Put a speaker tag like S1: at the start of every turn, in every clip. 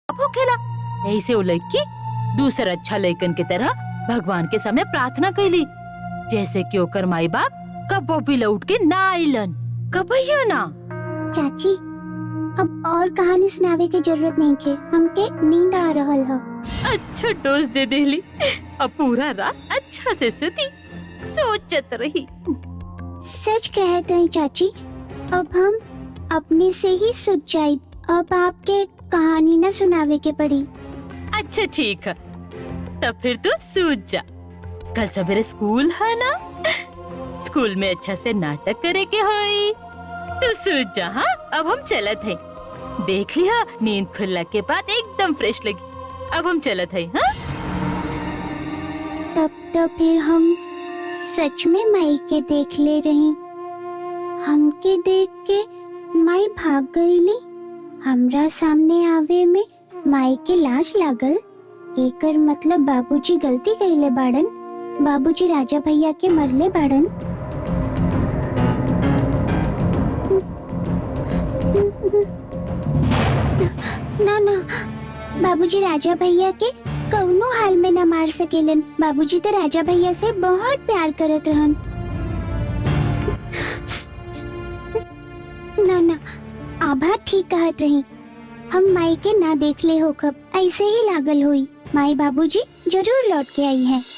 S1: अब होखेला यही से वो लड़की दूसर अच्छा लड़कन की तरह भगवान के सामने प्रार्थना कैली जैसे कि ओकर माई बाप कबो भी लौट के ना आइलन कबहियो ना
S2: चाची अब और कहानी सुनावे की जरूरत नहीं के हमके नींद आ रहल ह
S1: अच्छा डोज दे देली अब पूरा रात अच्छा से सुती सोचत रही
S2: सच कहते हैं चाची अब हम अपने से ही सुध जाए अब आपके कहानी न सुनावे के पड़ी
S1: अच्छा ठीक है तब फिर तू सूझ जा कल सवेरे स्कूल है ना स्कूल में अच्छा से नाटक करे के होई तू सूझ जा हाँ अब हम चलत है देख लिया नींद खुलने के बाद एकदम फ्रेश लगी अब हम चलत है हाँ
S2: तब तो फिर हम सच में माई के देख ले रही हमके देख के माई भाग गईली हमरा सामने आवे में माई के लाज लागल एकर मतलब बाबूजी गलती कइले बाड़न बाबूजी राजा भैया के मरले बाड़न ना ना बाबूजी राजा भैया के कौनो हाल में न मार सकेलन बाबूजी तो राजा भैया से बहुत प्यार करत रहन ना ना आभा ठीक कहत रही हम माई के ना देख ले हो कब ऐसे ही लागल हुई माई बाबूजी जरूर लौट के आई हैं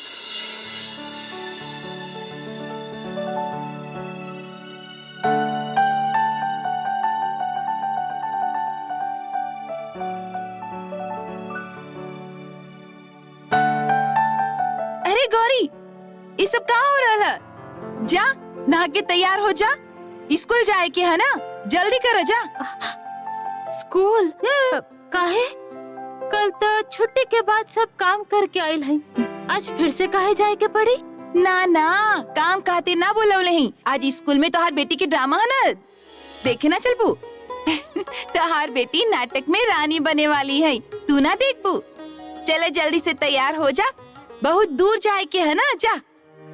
S3: अरे गौरी ये सब कहाँ हो रहा है जा नहा के तैयार हो जा स्कूल जाए के है ना जल्दी कर जा
S1: स्कूल काहे कल तो छुट्टी के बाद सब काम करके आयल है आज फिर से काहे जाए के पड़ी
S3: ना ना काम कहते ना बोलवले ही आज स्कूल में तोहार बेटी के ड्रामा है ना देखे ना चल पू तोहार बेटी नाटक में रानी बने वाली है तू ना देख पू चले जल्दी से तैयार हो जा बहुत दूर जाए के है ना जा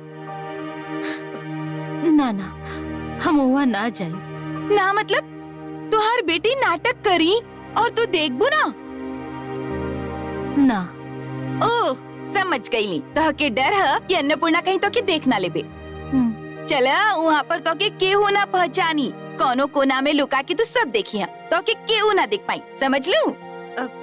S1: ना ना हम वहाँ ना जाए
S3: ना मतलब तुहार बेटी नाटक करी और तू देखबू ना
S1: ना
S3: ओह समझ गई नी तो के डर है कि अन्नपूर्णा कहीं तो के देख ना लेबे
S1: हम्म,
S3: चला वहाँ पर तो के केहू ना पहचानी कोनो कोना में लुका के तू सब देखी है तो के केहू ना देख पाई समझ लू
S1: अब-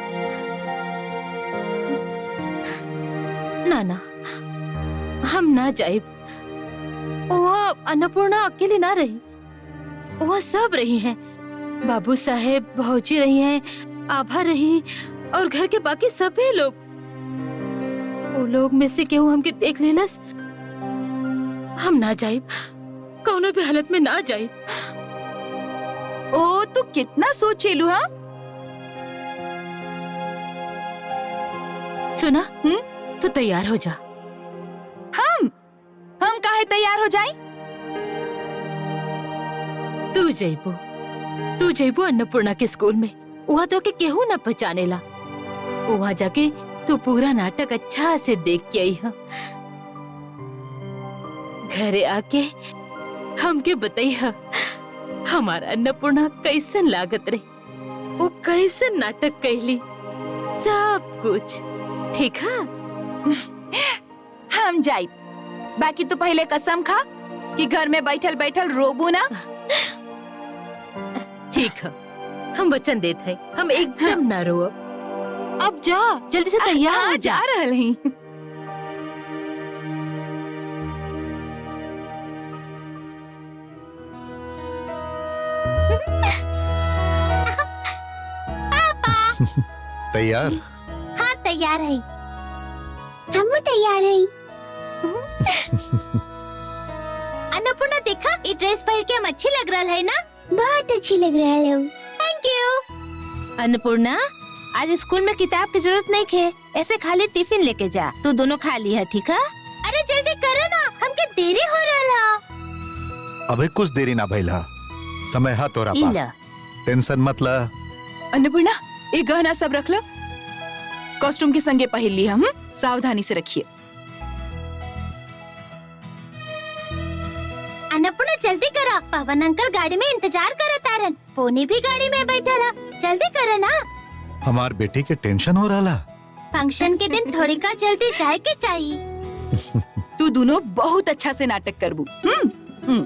S1: ना ना हम ना जाए वहाँ अन्नपूर्णा अकेली ना रही वहाँ सब रही हैं बाबू साहेब भौजी रही हैं आभा रही और घर के बाकी सभी लोग वो लोग में से केहू हमके देख लेलस हम ना जाए कौनो भी हालत में ना जाए
S3: ओ तू कितना सोचेलू हाँ
S1: सुना
S3: हम्म?
S1: तू तैयार हो जा
S3: हम हम काहे तैयार हो जाए
S1: तू जइबू तू जइबू अन्नपूर्णा के स्कूल में वहाँ तो के केहू न पहचानेला वहाँ जाके तू पूरा नाटक अच्छा से देख के आई है घरे आके हमके बताई है हमारा अन्नपूर्णा कैसन लागत रही वो कैसन नाटक कैली सब कुछ ठीक है
S3: हम जाई बाकी तू पहले कसम खा कि घर में बैठल बैठल रोबू ना
S1: ठीक है हम वचन देते हैं हम एकदम ना रोब अब जा जल्दी से तैयार
S3: हाँ,
S1: हो जा
S3: जा रहल ही
S4: तैयार
S2: हाँ तैयार है हम तैयार है
S5: अन्नपूर्णा देखा ये ड्रेस पहन के हम अच्छी लग रहा है ना
S2: बहुत अच्छी लग रहा है
S5: थैंक यू अन्नपूर्णा आज स्कूल में किताब की जरूरत नहीं खे ऐसे खाली टिफिन लेके जा तू दोनों खा ली है ठीक है अरे जल्दी करो ना हमके देरी हो रहा
S4: अबे कुछ देरी ना भइला समय है तोरा पास
S1: इला
S4: टेंशन मत ला
S3: अन्नपूर्णा ये गहना सब रख लो कॉस्ट्यूम के संगे पहन ली हम सावधानी से रखिए
S5: अन्नपूर्णा जल्दी करो पवन अंकल गाड़ी में इंतजार करे तारन पोनी भी गाड़ी में बैठा रहा जल्दी करो ना
S4: हमार बेटी के टेंशन हो रहा
S2: फंक्शन के दिन थोड़ी का जल्दी जाए के चाहिए
S3: तू दोनों बहुत अच्छा से नाटक करबू हम्म हम्म।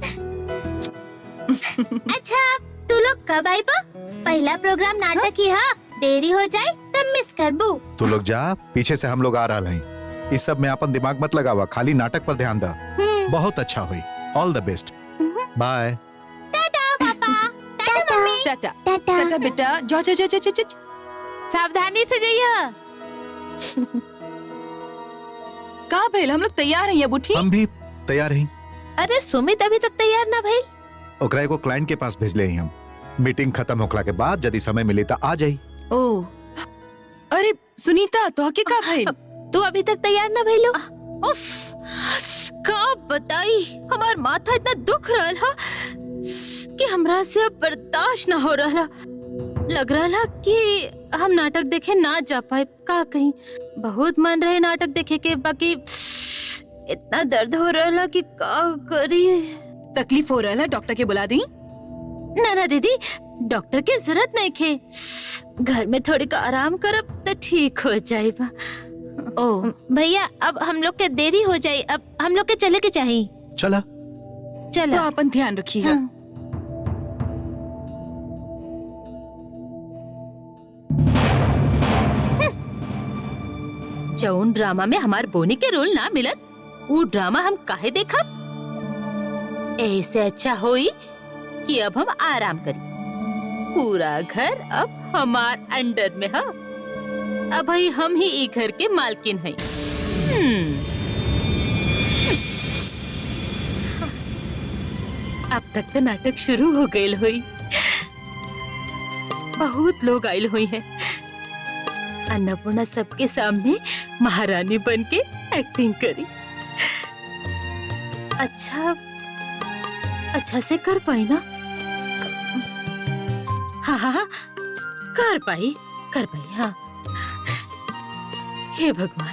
S2: अच्छा तू लोग कब आई बा पहला प्रोग्राम नाटक ही हा देरी हो जाए तब मिस करबू
S4: तू लोग जा पीछे से हम लोग आ रहा हैं इस सब में अपन दिमाग मत लगावा खाली नाटक पर ध्यान दा बहुत अच्छा हुई all the best bye
S2: tata पापा टाटा मम्मी
S3: टाटा
S2: टाटा
S3: टाटा बेटा जाओ जाओ जाओ जाओ जाओ, जाओ
S5: सावधानी से जाइए
S3: कहाँ भइल हम लोग तैयार हैं ये बुठी
S4: हम भी तैयार हैं
S5: अरे सुमित अभी तक तैयार ना भाई
S4: ओकरा को क्लाइंट के पास भेजले हैं हम मीटिंग खत्म होखला के बाद यदि समय मिले तो आ जाई
S3: ओ अरे सुनीता तो के का भइल
S5: तू अभी तक तैयार ना भइलो
S1: उफ का बताई हमार माथा इतना दुख रहल हा कि हमरा से अब बर्दाश्त ना हो रहा लग रहा कि हम नाटक देखे ना जा पाए का कहीं बहुत मन रहे नाटक देखे के बाकी इतना दर्द हो रहा कि का करी
S3: तकलीफ हो रहा है डॉक्टर के बुला दी
S1: ना ना दीदी डॉक्टर के जरूरत नहीं खे घर में थोड़ी का आराम करब तो ठीक हो जाएगा
S3: ओ
S5: भैया अब हम लोग के देरी हो जाए अब हम लोग के चले के चाहिए
S4: चला
S3: तो
S5: चलो
S3: अपन ध्यान रखिएगा
S1: हाँ। जौन ड्रामा में हमार बोनी के रोल ना मिलन वो ड्रामा हम काहे देखब ऐसे अच्छा होई कि अब हम आराम करी पूरा घर अब हमार अंडर में है अब भाई हम ही ई घर के मालकिन हैं हम्म। अब तक तो नाटक शुरू हो गए हुई बहुत लोग आयल हुई हैं अन्नपूर्णा सबके सामने महारानी बन के एक्टिंग करी अच्छा अच्छा से कर पाई ना हाँ हाँ हाँ कर पाई कर पाई हाँ हे भगवान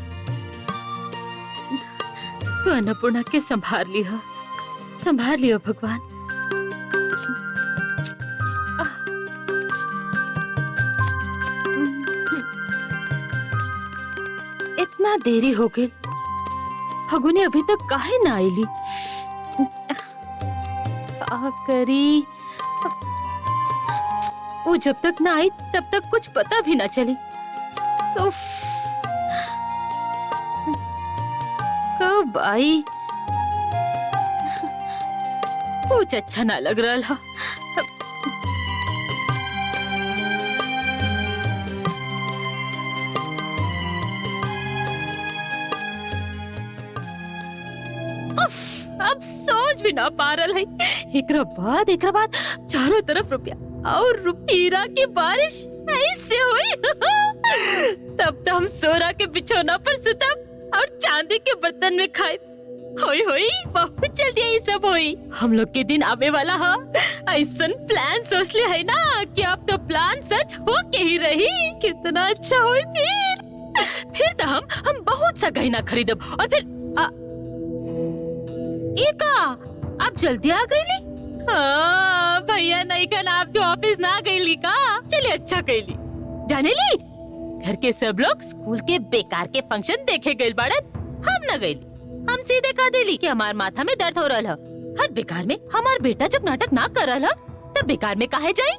S1: तू अन्नपूर्णा के संभाल लिया संभाल लियो भगवान इतना देरी हो गई फगुनी अभी तक काहे ना आईली का करी वो जब तक ना आई तब तक कुछ पता भी ना चली उफ कब आई कुछ अच्छा ना लग रहा था उफ, अब सोच भी ना पा रहा है एकरा बाद एकरा बाद चारों तरफ रुपया और रुपीरा की बारिश ऐसे हुई तब तो हम सोरा के बिछौना पर सुतब और चांदी के बर्तन में खाए होई होई बहुत जल्दी ये सब होई हम लोग के दिन आवे वाला हा ऐसा प्लान सोच ले है ना कि अब तो प्लान सच हो के ही रही कितना अच्छा होई फिर फिर तो हम हम बहुत सा गहना खरीदब और फिर आ, एका आप जल्दी आ गईली हाँ भैया नहीं कल आपके ऑफिस ना गईली का चलिए अच्छा कैली जाने ली घर के सब लोग स्कूल के बेकार के फंक्शन देखे गए बाड़े हम न गईली हम सीधे कह देली कि हमार माथा में दर्द हो रहा है हर बेकार में हमार बेटा जब नाटक ना कर रहा तब बेकार में काहे जाई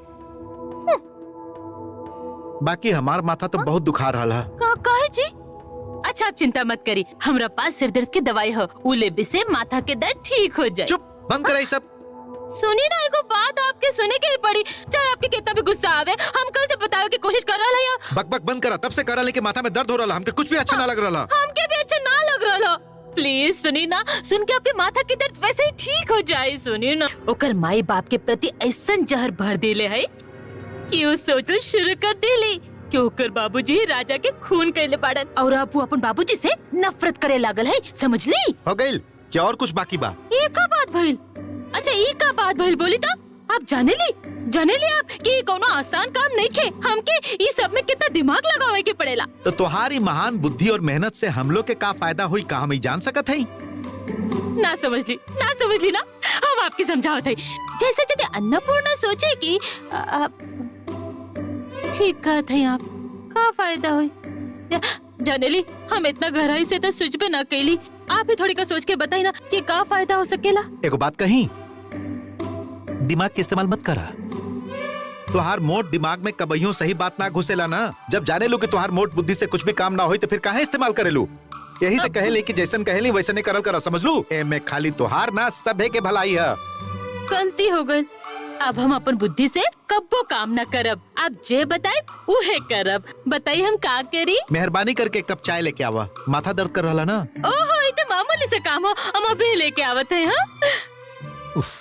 S4: बाकी हमार माथा तो बहुत दुखा रहा है
S1: का काहे जी अच्छा आप चिंता मत करी हमरा पास सिर दर्द की दवाई है उले से माथा के दर्द ठीक हो जाए
S4: चुप बंद करा ये सब
S1: सुनी ना एगो बात आपके सुने के ही पड़ी चाहे आपके कितना भी गुस्सा आवे हम कल से बताओ की कोशिश कर रहा है
S4: बक बक बंद करा तब से करा लेके माथा में दर्द हो रहा हमके कुछ भी अच्छा ना लग रहा
S1: हमके भी अच्छा ना लग रहा प्लीज सुनी ना सुन के आपके माथा के दर्द वैसे ही ठीक हो जाए सुनी ना ओकर माई बाप के प्रति ऐसा जहर भर दिले है कि वो सोचल शुरू कर दिली कि ओकर बाबूजी राजा के खून कैले बाड़न और अब वो अपन बाबूजी से नफरत करे लागल है समझ ली
S4: हो गई क्या और कुछ बाकी बा
S1: ये का बात भइल अच्छा ये का बात भइल बोली तो आप जाने ली जाने ली आप कि कोनो आसान काम नहीं थे हमके ये सब में कितना दिमाग लगावे के पड़ेला
S4: तो तुम्हारी महान बुद्धि और मेहनत से हम लोग के का फायदा हुई का हम ही जान सकत है
S1: ना समझ ली ना समझ ली ना हम आपकी समझावत है जैसे यदि अन्नपूर्णा सोचे कि अ, अ, ठीक कहा थे आप का फायदा हुई या, जानेली हम इतना गहराई से तो सोचबे ना कैली आप ही थोड़ी का सोच के बताई ना कि का फायदा हो सकेला
S4: एगो बात कही दिमाग के इस्तेमाल मत करा तुहार मोट दिमाग में कबहियों सही बात ना घुसेला ना जब जाने लो कि तुहार मोट बुद्धि से कुछ भी काम ना होई तो फिर काहे इस्तेमाल करेलू यही से कहेली कि जैसन कहेली वैसे करल करा समझ लू ए में खाली तुहार ना सभे के भलाई है
S1: गलती हो गई अब हम अपन बुद्धि से कब्बो काम न करब आप जे बताए उहे करब बताई हम का करी
S4: मेहरबानी करके एक कप चाय लेके आवा माथा दर्द कर रहा ना
S1: ओहो ये तो मामूली से काम हो हम अभी लेके आवत है हाँ
S4: उफ,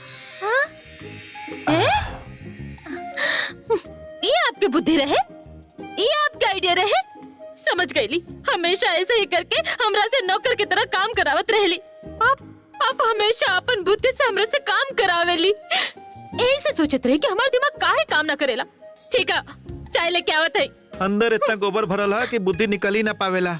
S1: ए? ये आपकी बुद्धि रहे ये आपका आइडिया रहे समझ गईली हमेशा ऐसे ही करके हमरा से नौकर की तरह काम करावत रहेली आप आप हमेशा अपन बुद्धि से हमरा से काम करावेली यही से सोचत रही कि हमारा दिमाग काहे काम ना करेला ठीक है चाय लेके आवत है
S4: अंदर इतना गोबर भरल है कि बुद्धि निकल ही ना पावेला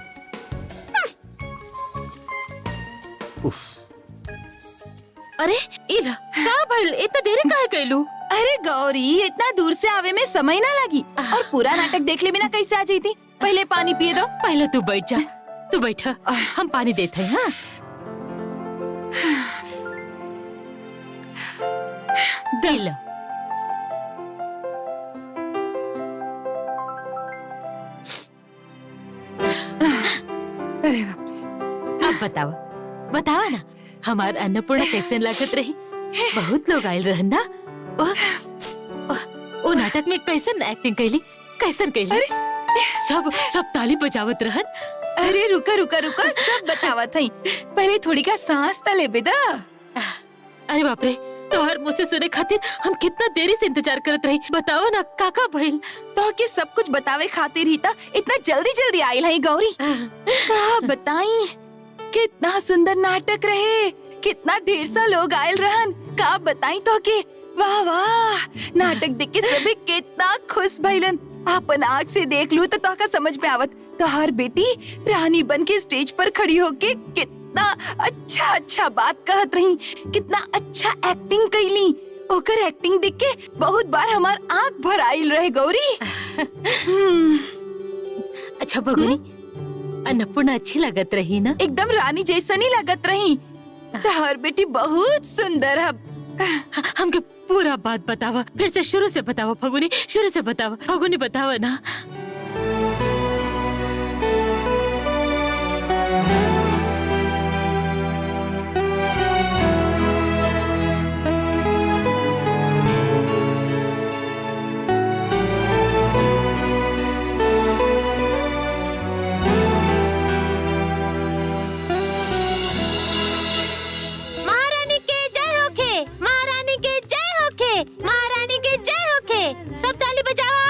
S4: उफ,
S1: अरे इला का भइल इतना देरी काहे कैलू
S3: अरे गौरी इतना दूर से आवे में समय ना लगी और पूरा नाटक देख ले बिना कैसे आ जाती पहले पानी पिए दो
S1: पहले तू बैठ जा तू बैठा हम पानी देते हैं हाँ दिल
S3: अरे बाप रे
S1: अब बताओ बताओ ना हमार अन्नपूर्णा कैसे लागत रही बहुत लोग आयल रहन ना ओ, ओ, ओ नाटक में कैसन एक्टिंग कैली कैसन कैली सब सब ताली बजावत रहन
S3: अरे रुका रुका रुका सब बतावा थई पहले थोड़ी का सांस तले बेदा
S1: अरे बाप रे तोहर मुंह से सुने खातिर हम कितना देरी से इंतजार करत रही बताओ ना काका भइल
S3: तो के सब कुछ बतावे खातिर ही था इतना जल्दी जल्दी आयल है गौरी का बताई कितना सुंदर नाटक रहे कितना ढेर सा लोग आयल रहन का बताई तो के वाह वाह नाटक देख के सभी कितना खुश भइलन अपन आँख से देख लू तो तोहका समझ में आवत तो हर बेटी रानी बन के स्टेज पर खड़ी होके कितना अच्छा अच्छा बात कहत रही कितना अच्छा एक्टिंग कैली ओकर एक्टिंग देख के बहुत बार हमार आँख भर आइल रहे गौरी हम्म,
S1: अच्छा भगुनी अन्नपूर्णा अच्छी लगत रही ना
S3: एकदम रानी जैसा नहीं लगत रही तोहर बेटी बहुत सुंदर है
S1: ह- हमके पूरा बात बतावा फिर से शुरू से बतावा फगुनी शुरू से बतावा फगुनी बतावा ना
S5: महारानी के जय होखे महारानी के जय होखे महारानी के जय होखे सब ताली बजावा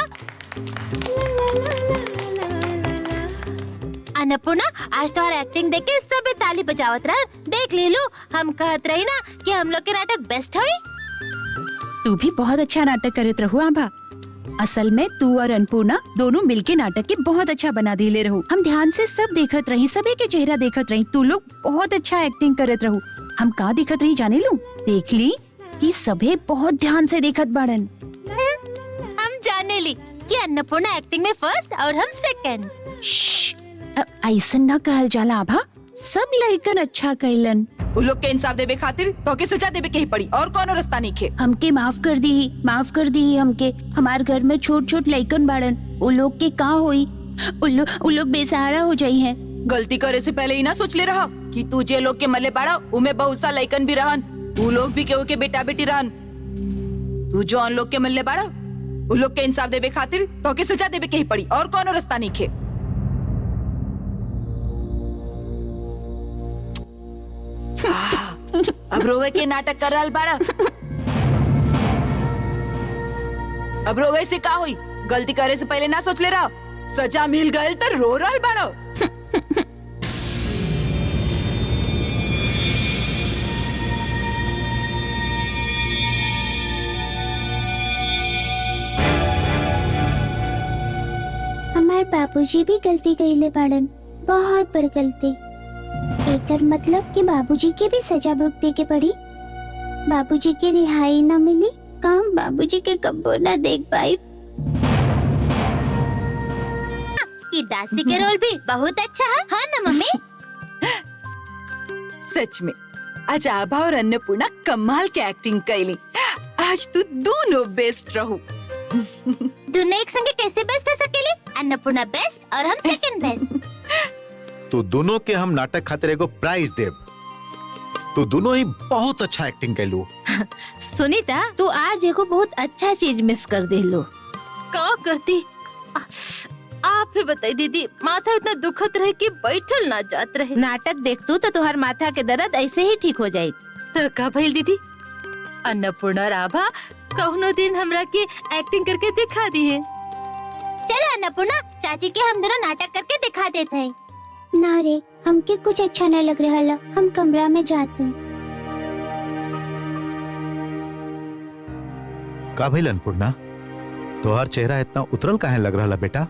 S5: अन्नपूर्णा आज तो एक्टिंग देख के सब ताली बजावत रह देख ले लो हम कहत रही ना कि हम लोग के नाटक बेस्ट होई
S6: तू भी बहुत अच्छा नाटक करत रहो आभा असल में तू और अन्नपूर्णा दोनों मिलके नाटक के बहुत अच्छा बना दिले रहो हम ध्यान से सब देखत रही सबे के चेहरा देखत रही तू लोग बहुत अच्छा एक्टिंग करत रहो हम का देखत रही जाने लू देख ली कि सभे बहुत ध्यान से देखत बाड़न
S5: हम जाने ली कि अन्नपूर्णा एक्टिंग में फर्स्ट और हम सेकंड
S6: श्श्श, अ- ऐसन न कहल जाला आभा सब लड़कन अच्छा कैलन
S3: उ लोग के इंसाफ देवे खातिर तो के सजा देवे के ही पड़ी और कोनो रास्ता नहीं खे
S6: हमके माफ कर दी माफ कर दी हमके हमार घर में छोट छोट लइकन बाड़न वो लोग के का होई उ लो, उ लोग बेसहारा हो जाई हैं
S3: गलती करे से पहले ही ना सोच ले रहा कि तू जे लोग के मरले बाड़ा उमे बहुत सा लइकन भी रहन उ लोग भी केहू के बेटा बेटी रहन तू जो उन लोग के मरले बाड़ा उ लोग के इंसाफ देवे खातिर तो के सजा देवे के ही पड़ी और कोनो रास्ता नहीं खे अब रोवे के नाटक कर रहल बाड़ा अब रोवे से का हुई गलती करे से पहले ना सोच ले रहा सजा मिल गए तो रो रहल बाड़ो
S2: हमार बाबूजी भी गलती कइले बाड़न बहुत बड़ गलती एकर मतलब कि बाबूजी के भी सजा भुगते के पड़ी बाबूजी के रिहाई न मिली काम बाबूजी के कब्बो न देख पाई ई दासी के रोल भी बहुत अच्छा है हाँ ना मम्मी
S3: सच में आज आभा और अन्नपूर्णा कमाल के एक्टिंग कैली आज तू दोनों बेस्ट रहू
S2: दोनों एक संगे कैसे बेस्ट हो सकेली अन्नपूर्णा बेस्ट और हम सेकंड बेस्ट
S4: तो दोनों के हम नाटक खातिर एगो प्राइज देब तो दोनों ही बहुत अच्छा एक्टिंग कैलू
S5: सुनीता तू आज एगो बहुत अच्छा चीज मिस कर दे लो
S1: का करती आ- आप ही बताई दीदी माथा इतना दुखत रहे कि बैठल ना जात रहे
S5: नाटक देखतू तो तुहार माथा के दर्द ऐसे ही ठीक हो जाये
S1: तो का भइल दीदी अन्नपूर्णा राभा कौनो दिन हमरा के एक्टिंग करके दिखा दी है
S2: चलो अन्नपूर्णा चाची के हम दोनों नाटक करके दिखा देते हैं ना रे हमके कुछ अच्छा नहीं लग रहा ला हम कमरा में जाते हैं
S4: का भइल अन्नपूर्णा तोहार चेहरा इतना उतरल काहे लग रहा बेटा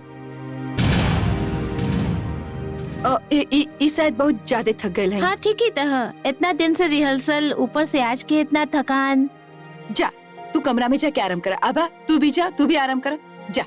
S3: अ, ई- ई ई शायद बहुत ज्यादा थक गए हैं
S5: हाँ ठीक ही तह इतना दिन से रिहर्सल ऊपर से आज के इतना थकान
S3: जा तू कमरा में जाके आराम कर आभा तू भी जा तू भी आराम कर जा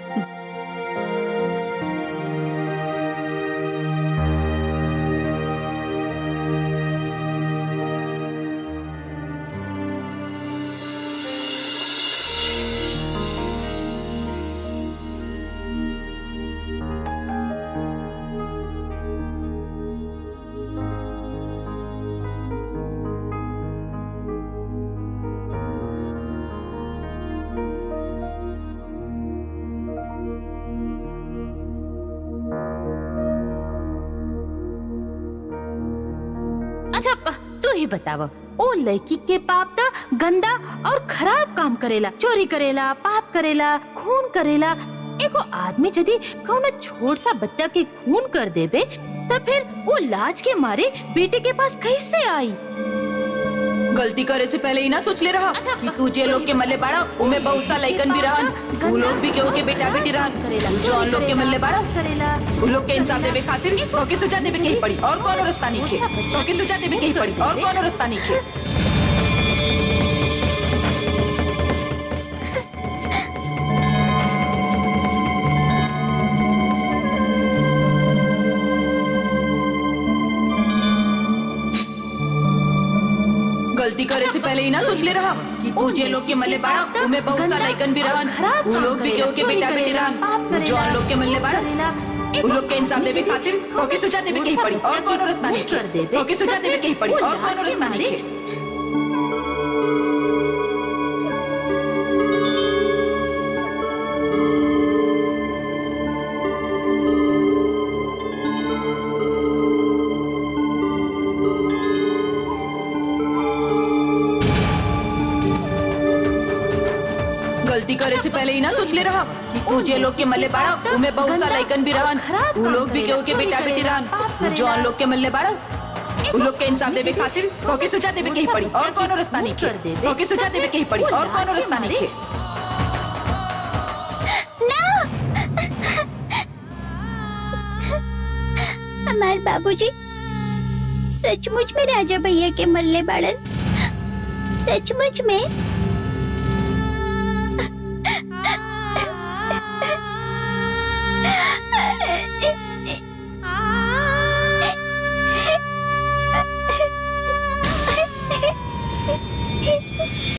S1: अच्छा प- तू ही बताव ओ लड़की के पाप तो गंदा और खराब काम करेला चोरी करेला पाप करेला खून करेला एगो आदमी यदि कौनो छोट सा बच्चा के खून कर देबे तब फिर वो लाज के मारे बेटे के पास कैसे आई
S3: गलती करे से पहले ही ना सोच ले रहा
S1: अच्छा,
S3: कि तू जे लोग के मल्ले बाड़ा उमे बहुत सा लइकन भी रहन उ लोग भी केहू के बेटा बेटी रहन
S1: करेला
S3: तू जौन लोग के मल्ले बाड़ा
S1: करेला
S3: उ लोग के इंसाफ देवे खातिर तो के सजा देवे के ही पड़ी और कौनो रास्ता नहीं खे तो के सजा देवे के ही पड़ी और कौनो रास्ता नहीं खे गलती करे से पहले ही ना सोच ले रहा कि तू जे लोग के मल्ले बाड़ा उमे बहुत सा लइकन भी रहन उ लोग भी केहू के बेटा बेटी रहन जौन लोग के मल्ले बाड़ा उ लोग के इंसाफ देवे खातिर तो के सजा देवे के ही पड़ी और कौनो रास्ता नहीं खे तो के सजा देवे के ही पड़ी और कौनो रास्ता नहीं खे गलती करे से पहले ही ना सोच ले रहा कि तू जे लोग के मल्ले बाड़ा उमे बहुत सा लइकन भी रहन उ लोग भी केहू के बेटा बेटी रहन जौन लोग के मल्ले बाड़ा उ लोग के इंसाफ देवे खातिर तो के सजा देवे के ही पड़ी और कौनो रास्ता नहीं खे तो के सजा देवे के ही पड़ी और कौनो रास्ता नहीं खे
S2: हमारे बाबूजी सचमुच में राजा भैया के मरले बाड़न सचमुच में